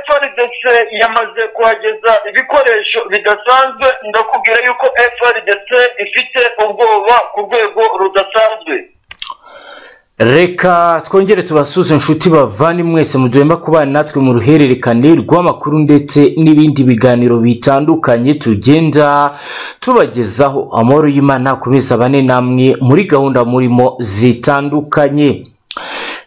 frdc yamaze kuhageza ibikoresho bidasanzwe ndakubwira yuko frdc ifite ubwoba ku rwego rudasanzwe reka twongere tubasuze inshuti bavane mwese mugomba kubana natwe mu ruhererekane rw'amakuru ndetse n'ibindi biganiro bitandukanye tugenda tubagezaho amahoro y'imana akomeza bane namwe muri gahunda murimo zitandukanye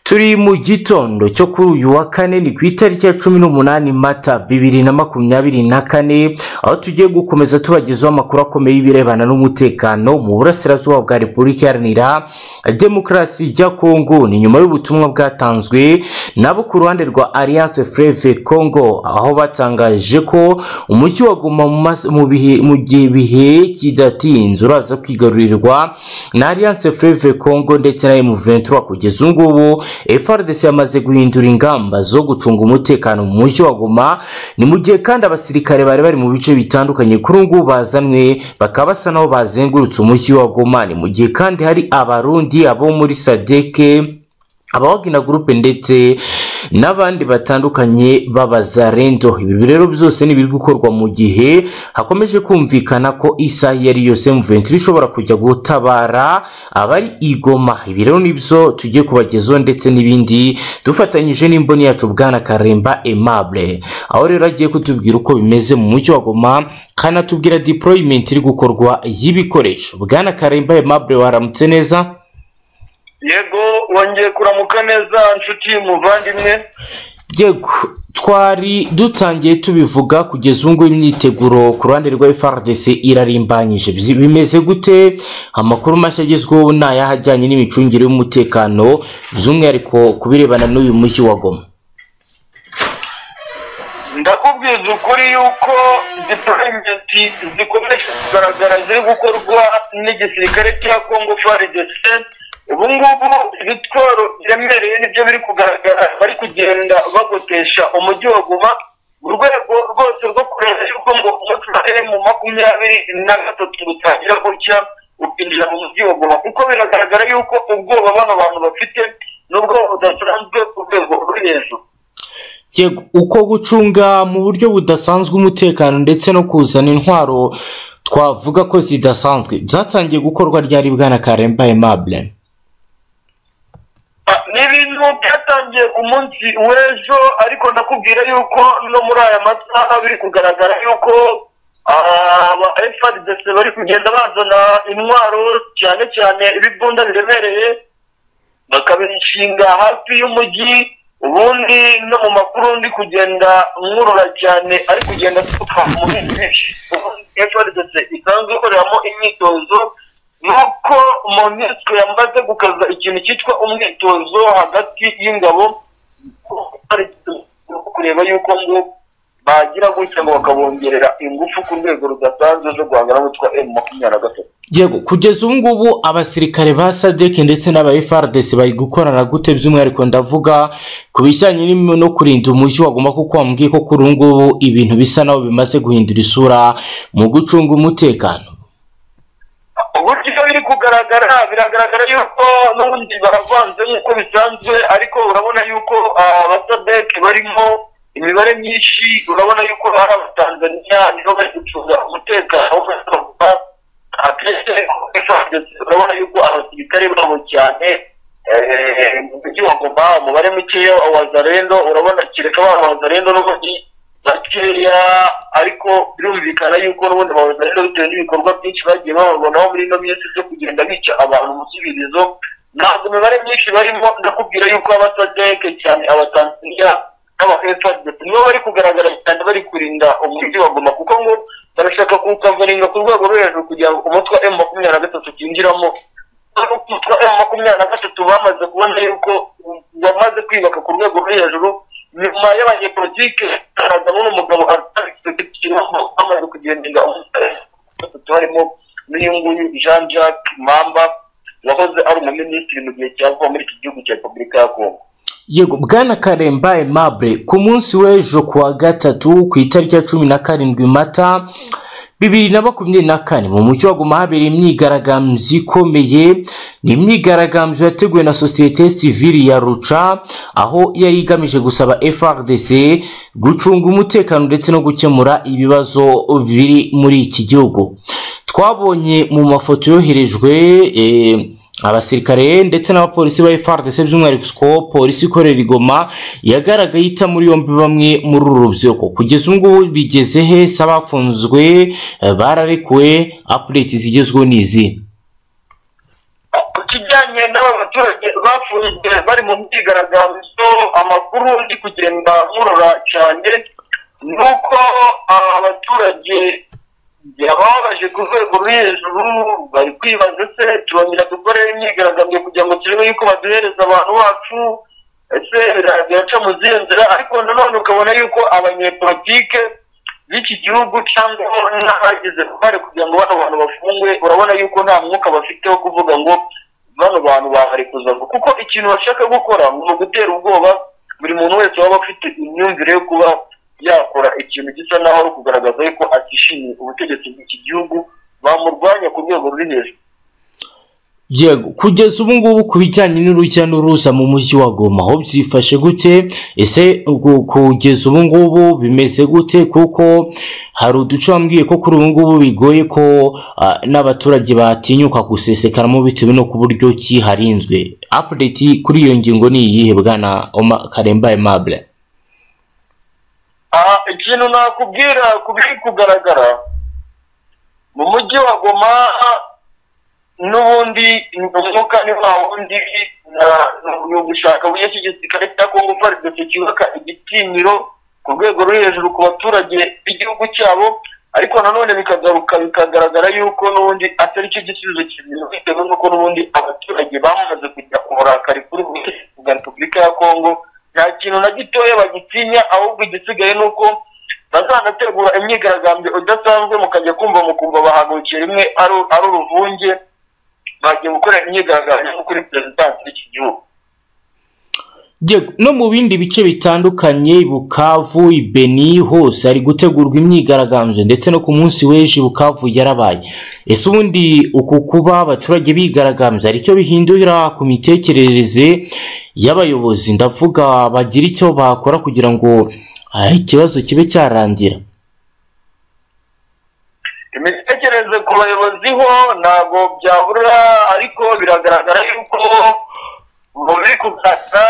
turi mu gitondo cyo kuri uyu wa kane ni ku itariki ya cumi n'umunani mata bibiri na makumyabiri na kane aho tugiye gukomeza tubagezaho amakuru akomeye y'ibirebana n'umutekano mu burasirazuba bwa repubulika iharanira demokarasi ya kongo ni nyuma y'ubutumwa bwatanzwe nabo ku ruhande rwa alliance freve congo aho batangaje ko umucyo waguma mu gihe bihe kidatinze uraza kwigarurirwa na alliance freve congo ndetse na m23 kugeza ubu ngubu FRDC yamaze guhindura ingamba zo gucunga umutekano mu mujyi wa Goma ni mu gihe kandi abasirikare bari bari mu bice bitandukanye kuri ubu ngubu bazanwe bakaba basa naho bazengurutse umujyi wa Goma ni mu gihe kandi hari abarundi abo muri sadeke abawagina gurupe ndetse n'abandi batandukanye b'abazarendo ibi rero byose ni ibiri gukorwa mu gihe hakomeje kumvikana ko isaha iyo ari yose muventi bishobora kujya gutabara abari igoma ibi rero nibyo tugiye kubagezaho ndetse n'ibindi dufatanyije n'imboni yacu bwana karemba aimable aho rero agiye kutubwira uko bimeze mu mucyo wa goma kanatubwira deployment iri gukorwa y'ibikoresho bwana karemba aimable waramutse neza yego wongeye kuramuka neza inshuti muvandimwe yego twari dutangiye tubivuga kugeza ubu ngubu imyiteguro ku ruhande rwa FRDC irarimbanyije bimeze gute amakuru mashya agezweho ni ayaha ajyanye n'imicungire y'umutekano by'umwihariko ku birebana n'uyu mujyi wa goma ndakubwiza ukuri yuko dipurayimenti zikomeje kugaragara ziri gukorwa n'igisirikare cya kongo FRDC ubu ngubu ibitwaro biremereye nibyo biri kugaragara bari kugenda bagotesha umujyi wa guma mu rwego rwose rwo kureba yuko ngo umunsi wa emu makumyabiri na gatatu butangira gutya ukinjira mu mujyi wa guma kuko biragaragara yuko ubwoba bano bantu bafite n'ubwo budasanzwe ku rwego ruri hejuru uko gucunga mu buryo budasanzwe umutekano ndetse no kuzana intwaro twavuga ko zidasanzwe byatangiye gukorwa ryari bwana karemba aimable ni ibintu byatangiye ku munsi w'ejo ariko ndakubwira yuko no muri aya masaha biri kugaragara yuko aba frdc bari kugenda bazana intwaro cyane cyane ibibunda biremereye bakabishinga hafi y'umujyi ubundi no mu makuru ndi kugenda nkurura cyane ari kugenda aturuka muri byinshi frdc isanzwe ikoreramo imyitozo nuko monisco yamaze gukaza ikintu cyitwa umwitozo hagati y'ingabo kureba yuko ngo bagira gutya ngo bakabongerera ingufu ku rwego rudasanzwe zo guhangana n'utwa emu makumyabiri na gatatu yego kugeza ubu ngubu abasirikare ba sadek ndetse n'aba frdc bari gukorana gute by'umwihariko ndavuga ku bijyanye no kurinda umujyi wagomba kuko wambwiye ko kuri ubu ngubu ibintu bisa naho bimaze guhindura isura mu gucunga umutekano uburyo biri kugaragara biragaragara yuko n'ubundi baravanze nk'uko bisanzwe ariko urabona yuko abasadeke barimo imibare myinshi urabona yuko hari abatanzaniya nibo bari gucunga umutekano w'abasaza akenshi urabona yuko abasirikare babo cyane mu mujyi wa goma umubare mukeya wa wazarendo urabona kereka ba wazarendo n'ubundi bakeya ariko birumvikana yuko n'ubundi bawuzanira bitewe n'ibikorwa byinshi bagiye bababonaho muri ino minsi byo kugenda bica abantu mu kibirizo ntabwo imibare myinshi barimo ndakubwira yuko abasadeke cyane abatanzaniya n'aba efadesi nibo bari kugaragara cyane bari kurinda umujyi wa goma kuko ngo barashaka kuwukavaringa ku rwego rwo hejuru kugira ngo umutwe emu makumyabiri na gatatu ukinjiramo umutwe emu makumyabiri na gatatu bamaze kubona yuko bamaze kwibaka ku rwego rwo hejuru nyuma y'abanyepolitike haragamo n'umugabo amaze kugendera batatu harimo n'uyu nguyu jean jacques mamba wahoze ari umuminisitiri mu gihe cya vuba muri iki gihugu cya repubulika ya kongo yego bwana karemba aimable ku munsi w'ejo ku wa gatatu ku itariki ya cumi na karindwi mata bibiri na makumyabiri na kane mu mucyo haguma habereye imyigaragambyo ikomeye ni imyigaragambyo yateguwe na sosiyete sivili ya ruca aho yari igamije gusaba frdc gucunga umutekano ndetse no gukemura ibibazo biri muri iki gihugu twabonye mu mafoto yoherejwe eh, abasirikare ndetse n'abapolisi ba FARDC by'umwihariko SCOP polisi ikorera igoma yagaragaye ita muri yombi bamwe muri uru rubyiruko kugeza ubu ngubu bigeze he se abafunzwe eh, bararekuwe update zigezweho ni izi ku kijyanye n'aba baturage bafunzwe bari mu myigaragambyo amakuru ndi kugenda nkurura cyane ni uko aba baturage yababaje ku rwego rwo hejuru bari kwibaza se turongera dukore imyigaragambyo kugira ngo turebe yuko baduhereza abantu bacu ese bira- biraca mu zihe nzira ariko nanone ukabona yuko abanyepolitike b'iki gihugu cyangwa n'abagize uruhare kugira ngo bano bantu bafungwe urabona yuko nta mwuka bafite wo kuvuga ngo bano bantu babarekuza kuko ikintu bashaka gukora ni ugutera ubwoba buri muntu wese waba afite imyumvire yo kuba yakora ikintu gisa naho ari ukugaragaza yuko atishimiye ubutegetsi bw'iki gihugu bamurwanya ku rwego ruri hejuru yego kugeza ubu ngubu ku bijyanye n'urujya n'uruza mu mujyi wa goma aho byifashe gute ese ugu- kugeza ubu ngubu bimeze gute kuko hari uduce wambwiye ko kuri ubu ngubu bigoye ko ah, n'abaturage batinyuka gusesekaramo bitewe no ku buryo ki harinzwe update kuri iyo ngingo ni iyihe bwana Oma- karemba aimable aha ikintu nakubwira ku biri kugaragara mu mujyi wa goma n'ubundi ni umwuka ni wa wundi na- ni ugushaka buryo ki igisirikare cya kongo faridese cyubaka igitinyiro ku rwego ruri hejuru ku baturage b'igihugu cyabo ariko nanone bikagaruka bikagaragara yuko n'ubundi atari cyo gisubizo kibintu bitewe n'uko n'ubundi abaturage bamaze kujya uburakari kuri buri bwa repubulika ya kongo nta kintu na gitoya bagitinya ahubwo igisigaye ni uko bazanategura imyigaragambyo idasanzwe mukajya kumva mukumva bahagurukiye rimwe ari ari uruvunge bagiye gukora imyigaragambyo kuri perezidansi y'iki gihugu Yego, no mu bindi bice bitandukanye i bukavu i beni hose hari gutegurwa imyigaragambyo ndetse no ku munsi w'ejo i bukavu yarabaye ese ubundi uku kuba abaturage bigaragambya hari icyo bihindura ku mitekerereze y'abayobozi ndavuga bagira icyo bakora kugira ngo ah, ikibazo kibe cyarangira imitekerereze ku bayobozi ho ntabwo byabura ariko biragaragara yuko bari kugaragara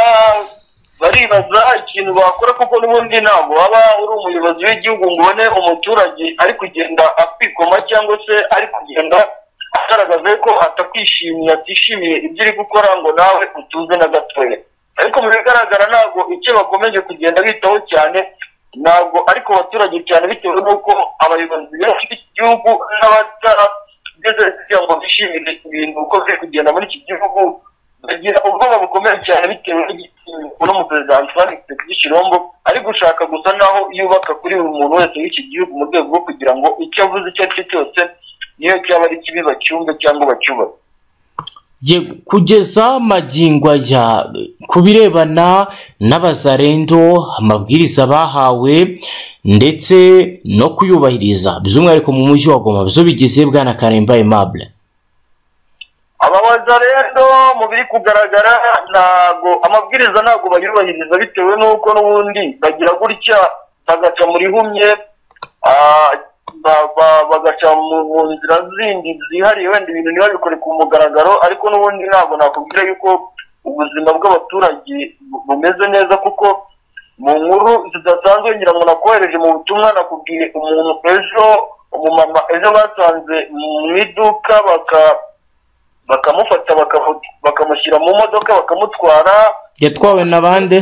baribaza ikintu bakora kuko n'ubundi ntabwo waba uri umuyobozi w'igihugu ngo ubone umuturage ari kugenda akwikoma cyangwa se ari kugenda agaragaza ko atakwishimiye atishimiye ibyo uri gukora ngo nawe utuze na gatoya ariko mu bigaragara ntabwo icyo bakomeje kugenda bitaho cyane ntabwo ariko abaturage cyane bitewe n'uko abayobozi benshi b'iki gihugu n'abatarageze kugira ngo bishimire ibintu uko biri kugenda muri iki gihugu bagira ubwoba bukomeye cyane bitewe n'igitinyiro n'umuperezida Antoine Tshisekedi Chilombo ari gushaka gusa naho yubaka kuri buri muntu wese w'iki gihugu mu rwego rwo kugira ngo icyo avuze icyo ari cyo cyose niyo cyaba ari kibi bacyumve cyangwa bacyubake Yego, kugeza magingo aya ku birebana n'abazarendo amabwiriza bahawe ndetse no kuyubahiriza by'umwihariko mu mujyi wa goma byo bigize bwana karemba aimable ababaza rero mu biri kugaragara ntago amabwiriza ntabwo bayubahiriza bitewe n'uko n'ubundi bagira gutya bagaca muri humye ah, ba- ba- bagaca mu mu nzira zindi zihariye wenda ibintu ntibabikore ku mugaragaro ariko n'ubundi ntabwo nakubwira yuko ubuzima bw'abaturage bu- bumeze neza kuko mu nkuru zidasanzwe ngira ngo nakohereje mu butumwa nakubwiye umuntu ejo umumama ejo basanze mu iduka baka bakamufata bakamu- bakamushyira mu modoka bakamutwara yatwawe na bande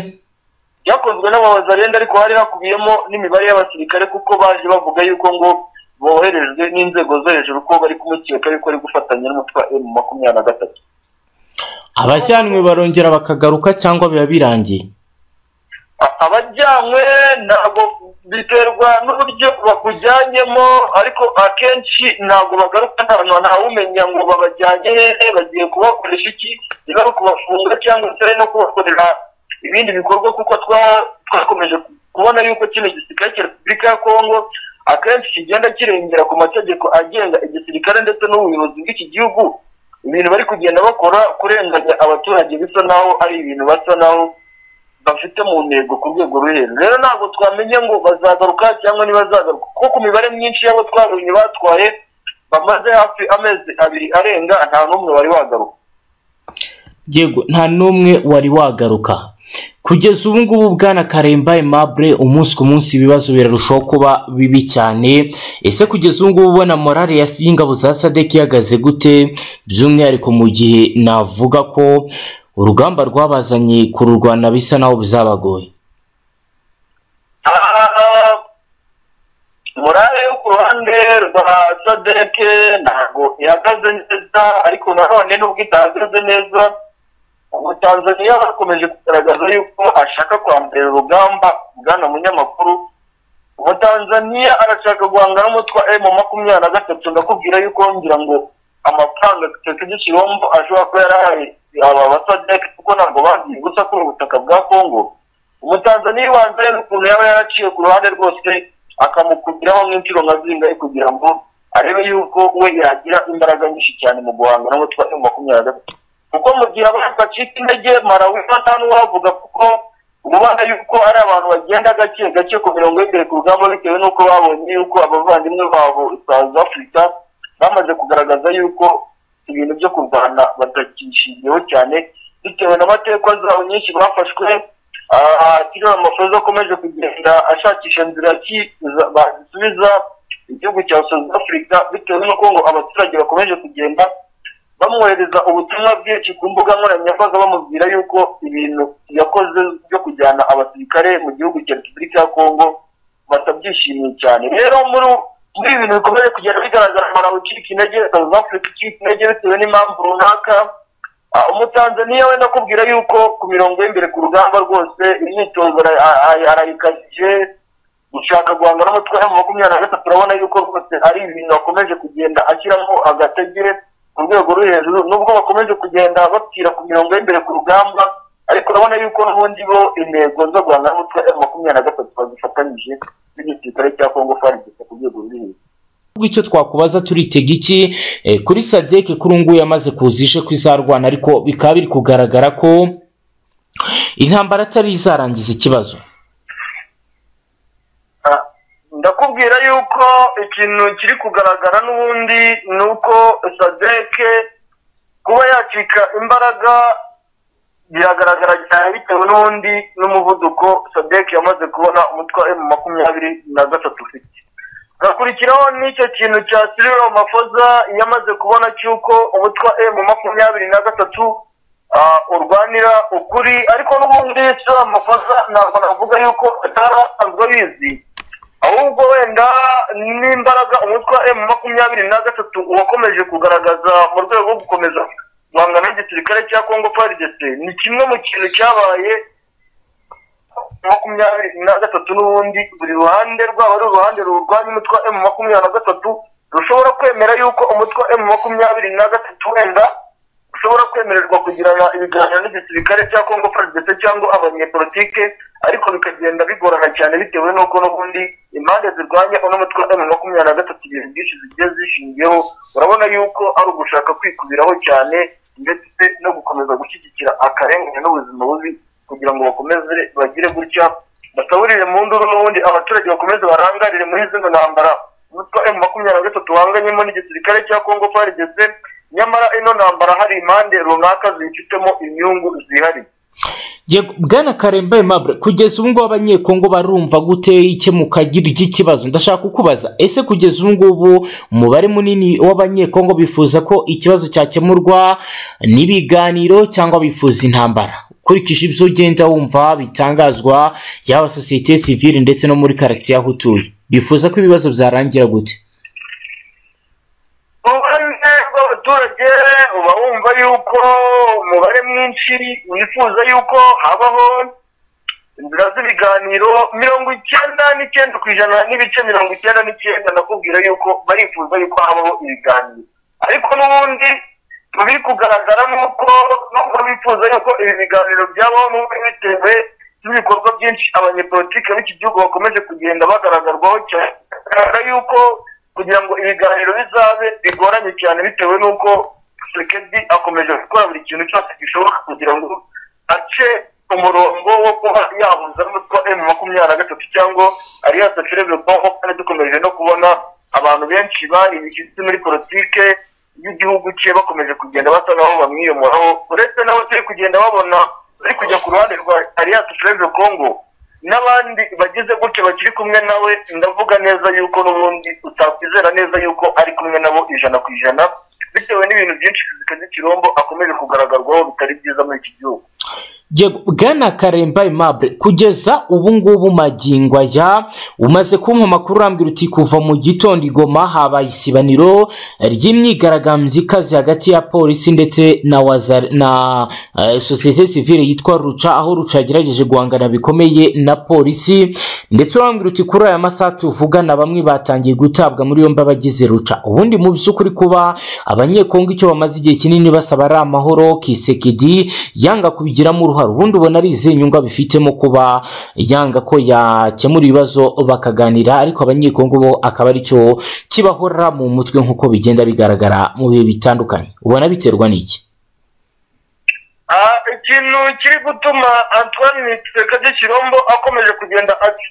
byakozwe n'ababazarenda ariko hari hakubiyemo n'imibare y'abasirikare kuko baje bavuga yuko ngo boherejwe n'inzego zo hejuru ko bari kumukeka yuko ari gufatanya n'umutwa emu makumyabiri na gatatu abajyanwe barongera bakagaruka cyangwa biba birangiye A- abajyanywe ntabwo biterwa n'uburyo bakujyanyemo ariko akenshi ntabwo bagaruka nta ntawumenya ngo babajyanye hehe bagiye kubakoresha iki niba ari ukubafunga cyangwa se no kubakorera ibindi bikorwa kuko twa- twakomeje kubona yuko kino gisirikare cya repubulika ya kongo akenshi kigenda kirengera ku mategeko agenga igisirikare ndetse n'ubuyobozi bw'iki gihugu ibintu bari kugenda bakora kurenganya abaturage bisa naho ari ibintu basa naho bafite mu ntego ku rwego rwo hejuru rero ntabwo twamenya ngo bazagaruka cyangwa ntibazagaruka kuko ku mibare myinshi y'abo twarunye batwaye bamaze hafi amezi abiri arenga nta n'umwe wari wagaruka yego nta n'umwe wari wagaruka kugeza ubu ngubu bwana karemba aimable umunsi ku munsi ibibazo birarushaho kuba bibi cyane ese kugeza ubu ngubu ubona morale ya- y'ingabo za sadek ihagaze gute by'umwihariko mu gihe navuga ko urugamba rwabazanye kururwana bisa naho bizabagoye Ah, morale yo ku ruhande rwa sadeke ntabwo ihagaze neza ariko nanone nubwo itahagaze neza ubu tanzaniya bakomeje kugaragaza yuko ashaka kwambara urugamba bwana munyamakuru umutanzaniya arashaka guhangana n'umutwa emu makumyabiri na gatatu ndakubwira yuko ngira ngo amafaranga agatoki gikirombo ashobora kuba yarahaye aba basadeke kuko ntabwo bagiye gusa kuri ubutaka bwa kongo umutanzaniya ibanza rero ukuntu yaba yaraciye ku ruhande rwose akamukubiraho nk'inshuro nka zingahe kugira ngo arebe yuko we yagira imbaraga nyinshi cyane mu guhangana n'umutwa emu makumyabiri na gatatu kuko mu gihe abantu bacika intege marawi nta n'uwavuga kuko ubona yuko ari abantu bagenda gake gake ku mirongo y'imbere ku rugamba bitewe n'uko babonye yuko abavandimwe babo South Africa bamaze kugaragaza yuko ibintu byo kurwana batakishingiyeho cyane bitewe n'amateka zabo nyinshi bafashwe Ah, Cyril Ramaphosa akomeje kugenda ashakisha inzira ki za- basubiza igihugu cya South Africa bitewe n'uko ngo abaturage bakomeje kugenda bamwohereza ubutumwa bwinshi ku mbuga nkoranyambaga bamubwira yuko ibintu yakoze byo kujyana abasirikare mu gihugu cya repubulika ya kongo batabyishimiye cyane rero muri muri ibi bintu bikomeje kugenda bigaragara malawi icika intege south africa icika intege bitewe n'impamvu runaka Ah, umutanzaniya we nakubwira yuko ku mirongo y'imbere ku rugamba rwose imyitozo ara- a- a- arayikajije gushaka guhangana n'umutwe wa makumyabiri na gatatu urabona yuko rwose ari ibintu bakomeje kugenda ashyiramo agatege ku rwego rwo hejuru nubwo bakomeje kugenda bapfira ku mirongo y'imbere ku rugamba ariko urabona yuko n'ubundi bo intego zo guhangana n'umutwe wa makumyabiri na gatatu bazifatanyije n'igisirikare cya kongo farigisa ku rwego ruri hejuru ubwo icyo twakubaza turitega iki Eh, kuri sadeke kuri ubu ngubu yamaze kuzishe ko izarwana ariko bikaba biri kugaragara ko intambara atari izarangiza ikibazo Ah, ndakubwira yuko ikintu kiri kugaragara n'ubundi ni uko sadeke kuba yacika imbaraga biragaragara cyane bitewe n'ubundi n'umuvuduko sadeke yamaze kubona umutwa emu makumyabiri na gatatu ufite hakurikiraho n'icyo kintu cya Cyril Ramaphosa yamaze kubona cy'uko umutwa emu makumyabiri na gatatu ah, urwanira ukuri ariko n'ubundi Cyril Ramaphosa ntabwo navuga yuko atari asanzwe abizi ahubwo wenda n'imbaraga umutwe wa emu makumyabiri na gatatu wakomeje kugaragaza mu rwego rwo gukomeza guhangana n'igisirikare cya kongo faridese ni kimwe mu kintu cyabaye makumyabiri na gatatu n'ubundi buri ruhande rwaba ari uruhande rurwanya umutwe wa emu makumyabiri na gatatu rushobora kwemera yuko umutwe wa emu makumyabiri na gatatu wenda ushobora kwemererwa kugirana ibiganiro n'igisirikare cya kongo faridese cyangwa abanyepolitike ariko bikagenda bigorana cyane bitewe n'uko n'ubundi impande zirwanya uno mutwe wa emu makumyabiri na gatatu ibintu byinshi zigiye zishingiyeho urabona yuko ari ugushaka kwikubiraho cyane ndetse no gukomeza gushyigikira akarengane n'ubuzima bubi kugira ngo bakomeze bagire gutya basaburire mu nduru n'ubundi abaturage bakomeze barangarire muri zino ntambara umutwe wa emu makumyabiri na gatatu wanganyemo n'igisirikare cya kongo farigese nyamara ino ntambara hari impande runaka zifitemo inyungu zihari Yego, bwana karemba aimable kugeza ubu ngubu abanyekongo barumva gute ikemuka ry'ikibazo ndashaka kukubaza ese kugeza ubu ngubu umubare munini w'abanyekongo bifuza ko ikibazo cyakemurwa n'ibiganiro cyangwa bifuza intambara ukurikije ibyo ugenda wumva bitangazwa yaba sosiyete sivile ndetse no muri karitsiye aho utuye bifuza ko ibibazo byarangira gute uruhande rw'abaturage uba wumva yuko umubare mwinshi wifuza yuko habaho inzira z'ibiganiro mirongo icyenda n'icyenda ku ijana n'ibice mirongo icyenda n'icyenda nakubwira yuko barifuza yuko habaho ibiganiro ariko n'ubundi mu biri kugaragara ni uko nubwo bifuza yuko ibi biganiro byabaho n'ubundi bitewe n'ibikorwa byinshi abanyepolitike b'iki gihugu bakomeje kugenda bagaragarwaho cyane bigaragara yuko kugira ngo ibiganiro bizabe bigoranye cyane bitewe n'uko sekedi akomeje gukora buri kintu cyose gishoboka kugira ngo ace umurongo wo kuba yahuza n'umutwe wa emu makumyabiri na gatatu cyangwa alliance cerebral nko kandi dukomeje no kubona abantu benshi bari bishyize muri politike y'igihugu cye bakomeje kugenda basa naho bamwiyomoraho uretse nabo turi kugenda babona bari kujya ku ruhande rwa alliance cerebral congo n'abandi bagize gutya bakiri kumwe nawe ndavuga neza yuko n'ubundi utakwizera neza yuko ari kumwe nabo ijana ku ijana bitewe n'ibintu byinshi zikaze kirombo akomeje kugaragarzwaho bitari byiza muri iki gihugu bwana karemba imabure kugeza ubu ngubu magingo aya umaze kumpa amakuru urambwira uti kuva mu gitondo igoma habaye isibaniro ry'imyigaragambyo ikaze hagati ya polisi ndetse na waza na sosiyete sivire yitwa ruca aho ruca yagerageje guhangana bikomeye na polisi ndetse urambwira uti kuri aya masaha tuvugana bamwe batangiye gutabwa muri yombi abagize ruca ubundi mu by'ukuri kuba abanyekongo icyo bamaze igihe kinini basaba ari amahoro kisekedi yanga kubigiramo uruhare ubundi ubona ari izihe nyungu bifitemo kuba yanga ko yakemura ibibazo bakaganira ariko abanyekongo bo akaba aricyo kibahora mu mutwe nk'uko bigenda bigaragara mu bihe bitandukanye ubona biterwa n'iki ikintu kiri gutuma antoine mitekade kirombo akomeje kugenda ati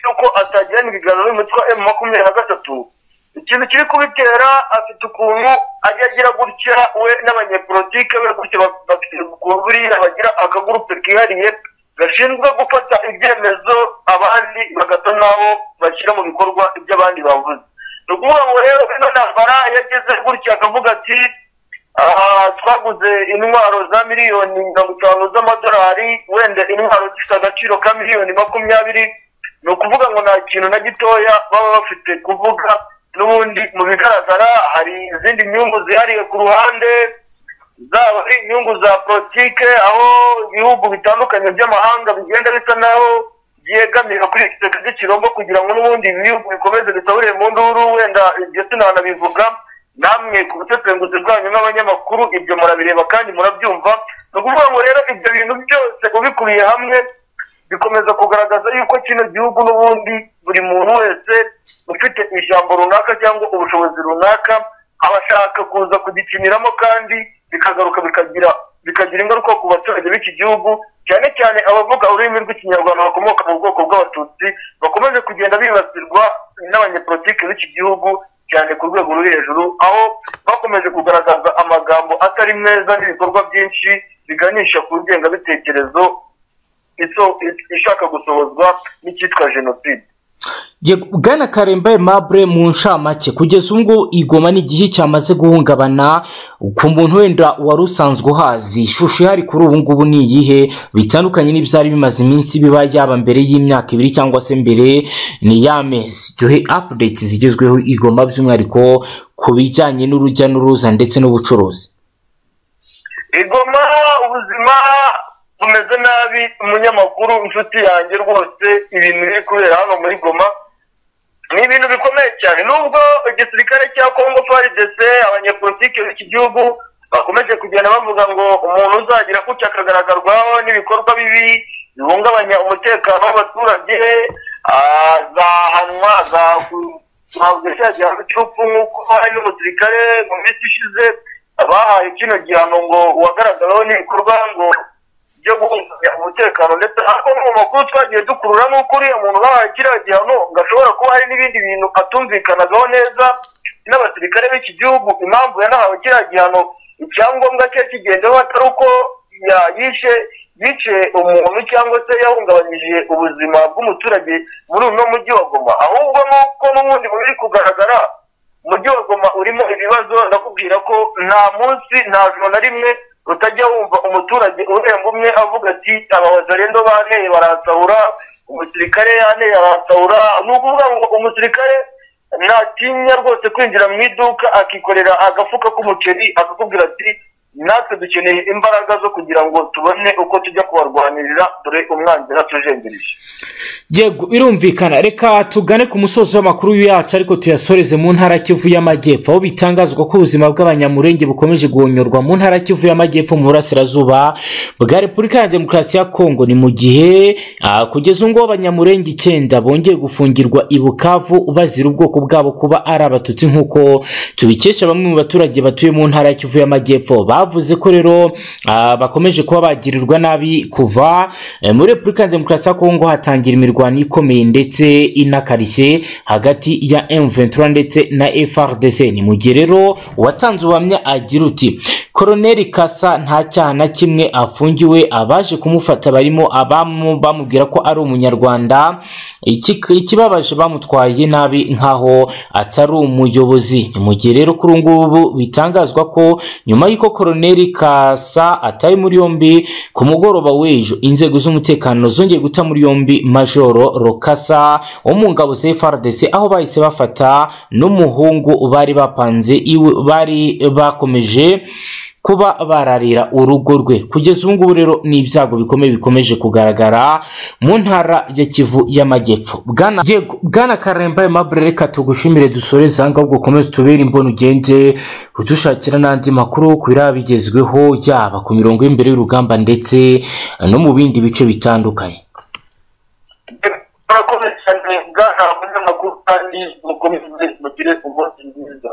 yuko atagirana ibiganiro n'umutwe wa emu makumyabiri na gatatu ikintu kiri kubitera afite ukuntu ajya agira gutya we n'abanyepolitike be gutya bafite ukuntu buriya bagira akagurupe kihariye gashinzwe gufata ibyemezo abandi bagasa n'aho bashyira mu bikorwa ibyo abandi bavuze ni ukuvuga ngo rero ino ntambara yageze gutya akavuga ati twaguze intwaro za miliyoni mirongo itanu z'amadolari wenda intwaro zifite agaciro ka miliyoni makumyabiri ni ukuvuga ngo nta kintu na gitoya baba bafite kuvuga n'ubundi mu bigaragara hari izindi nyungu zihariye ku ruhande zaba ari inyungu za politike aho ibihugu bitandukanye by'amahanga bigenda bisa naho byegamira kuri iki giteka cy'ikirombo kugira ngo n'ubundi ibi bihugu bikomeze bitaburiye mu nduru wenda ibyo sinanabivuga namwe ku busesenguzi bwanyu n'abanyamakuru ibyo murabireba kandi murabyumva ni ukuvuga ngo rero ibyo bintu byose ubikubiye hamwe bikomeza kugaragaza yuko kino gihugu n'ubundi buri muntu wese ufite ijambo runaka cyangwa ubushobozi runaka aba ashaka kuza kugikiniramo kandi bikagaruka bikagira bikagira ingaruka ku baturage b'iki gihugu cyane cyane abavuga ururimi rw'ikinyarwanda bakomoka mu bwoko bw'abatutsi bakomeje kugenda bibasirwa n'abanyepolitike b'iki gihugu cyane ku rwego ruri hejuru aho bakomeje kugaragaza amagambo atari meza n'ibikorwa byinshi biganisha ku ngengabitekerezo ishaka gusohozwa n'icyitwa jenoside bwana karemba aimable mu ncamake kugeza ubwo igoma ni igihe cyamaze guhungabana ku muntu wenda wari usanzwe uhazi ishusho ihari kuri ubu ngubu ni iyihe bitandukanye n'ibyari bimaze iminsi biba yaba mbere y'imyaka ibiri cyangwa se mbere ni ya mezi duhe apudeti zigezweho igoma by'umwihariko ku bijyanye n'urujya n'uruza ndetse n'ubucuruzi igoma ubuzima bumeze nabi umunyamakuru inshuti yanjye rwose ibintu biri kubera hano muri goma ni ibintu bikomeye cyane nubwo igisirikare cya kongo faridese abanyepolitiki b'iki gihugu bakomeje kugenda bavuga ngo umuntu uzagira gutya akagaragarazwaho n'ibikorwa bibi bihungabanya umutekano w'abaturage azahanwa azahabwa cya gihano cy'urupfu nk'uko hari n'umusirikare mu minsi ishize bahaye kino gihano ngo uwagaragaraho n'ibikorwa ngo byo guhungabanya umutekano ndetse ariko no mu makuru twagiye dukurura n'uko uriya muntu bahaye kiriya gihano ngo ashobora kuba hari n'ibindi bintu atumvikanagaho neza n'abasirikare b'iki gihugu impamvu yanahawe kiriya gihano icyangombwa cye kigendeho atari uko yishe yice umuntu cyangwa se yahungabanyije ubuzima bw'umuturage muri uno mujyi wa goma ahubwo n'uko n'ubundi buri kugaragara umujyi wa goma urimo ibibazo ndakubwira ko nta munsi nta joro na rimwe utajya wumva umuturage urenga umwe avuga ati aba bazarendo banteye baransahura umusirikare yanteye aransahura ni ukuvuga ngo umusirikare ntatinya rwose kwinjira mu iduka akikorera agafuka k'umuceri akakubwira ati natwe dukeneye imbaraga zo kugira ngo tubone uko tujya kubarwanirira dore umwanzi natujengereje yego birumvikana reka tugane ku musozo w'amakuru yacu ariko tuyasoreze mu ntara ya kivu y'amajyepfo aho bitangazwa ko ubuzima bw'abanyamurenge bukomeje guhonyorwa mu ntara ya kivu y'amajyepfo mu burasirazuba bwa repubulika ya demokarasi ya kongo ni mu gihe ah, kugeza ubu ngubu abanyamurenge icyenda bongeye gufungirwa i bukavu bazira ubwoko bwabo kuba ari abatutsi nk'uko tubikesha bamwe mu baturage batuye mu ntara ya kivu y'amajyepfo bavuze ko rero ah, bakomeje kuba bagirirwa nabi kuva eh, muri repubulika ya demokarasi ya kongo hatangira imirwano imirwano ikomeye ndetse inakarishye hagati ya M23 ndetse na FRDC ni mu gihe rero uwatanze ubuhamya agira uti Koroneli Kasa nta cyaha na kimwe afungiwe abaje kumufata barimo abamu bamubwira ko ari umunyarwanda Iki- ikibabaje bamutwaye nabi nkaho atari umuyobozi ni mu gihe rero kuri ubu ngubu bitangazwa ko nyuma y'uko Koroneli Kasa atari muri yombi ku mugoroba w'ejo inzego z'umutekano zongeye guta muri yombi Majoro Rokasa wo mu ngabo za FARDC aho bahise bafata n'umuhungu bari bapanze iwe bari bakomeje kuba bararira urugo rwe kugeza ubu ngubu rero ni ibyago bikomeye bikomeje kugaragara mu ntara ya Kivu y'Amajyepfo bwana yego bwana Karemba Aimable reka tugushimire dusoreze aha ngaha ubwo ukomeze tubere imbona ugende udushakira n'andi makuru ku biraba bigezweho yaba ku mirongo y'imbere y'urugamba ndetse no mu bindi bice bitandukanye murakoze cyane bwana umunyamakuru kandi mukomeze mugire umunsi mwiza